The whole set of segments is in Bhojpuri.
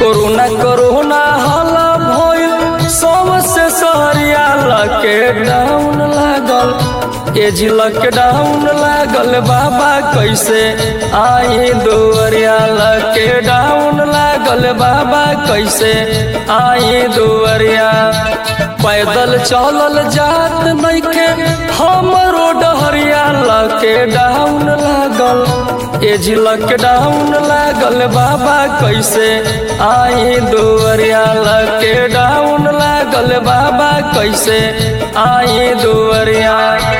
कोरोना कोरोना हाला भइल सबसे सहरिया लॉकडाउन लागल एज लॉकडाउन लागल बाबा कैसे आई दुआरिया लॉकडाउन लागल बाबा कैसे आई दुआरिया पैदल चलल जात नइखे हमरो डहरिया लॉकडाउन लागल एज लॉकडाउन लागल बाबा कैसे आई दुआरिया लॉकडाउन लागल बाबा कैसे आई दुआरिया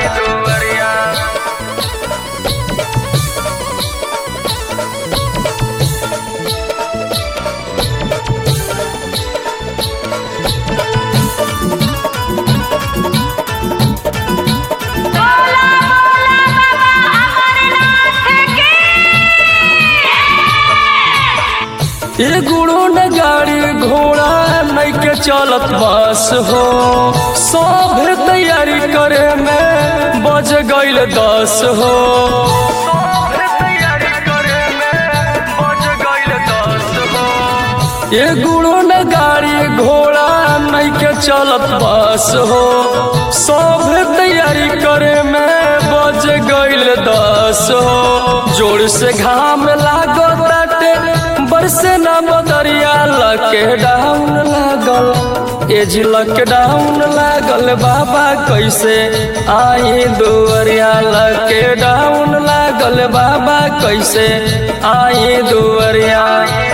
बोला बोला बाबा अमरनाथ की ये गुड़ो न गाड़ी घोड़ा नइके चलत बस हो सब तैयारी करे में बज गईल दस हो ये गुड़ो न गाड़ी घोड़ा नइके चलत बस हो सब तैयारी करे में बज गईल दस हो जोर से घाम लागो ताटे बरसे न बदरिया लॉकडाउन लागल एज लॉकडाउन लागल बाबा कैसे आई दुआरिया लॉकडाउन लागल बाबा कैसे आई दुआरिया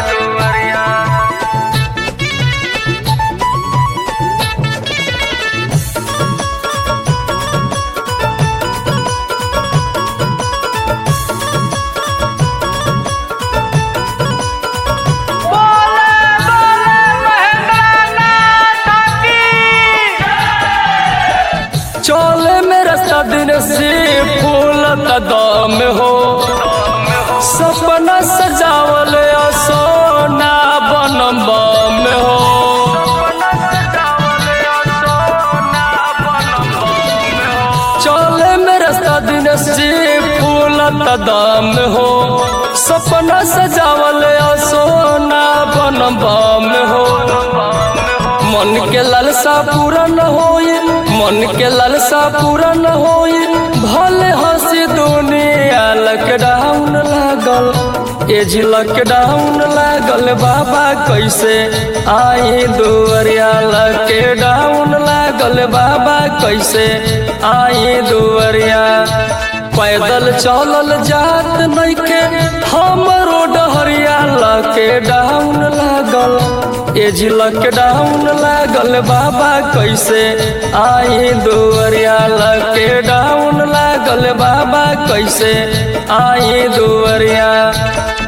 बोला बोला महेंद्रनाथ की चोले में रास्ता दिन से फूल दम हो सपना सजावल सोना बनम बम हो चोले में रास्ता दिन से फूल दम हो सपना सजावल सोना बनम बम हो मन के लालसा पूरा न होई मन के लालसा पूरा न होई भले हंसी दुनिया लॉकडाउन लागल एज लॉकडाउन लागल बाबा कैसे आई दुआरिया लॉकडाउन लागल बाबा कैसे आई दुआरिया पैदल चलल जात नइखे हमरो डहरिया लॉकडाउन लागल एज लॉकडाउन लागल बाबा कैसे आई दुआरिया लॉकडाउन लागल बाबा कैसे आई दुआरिया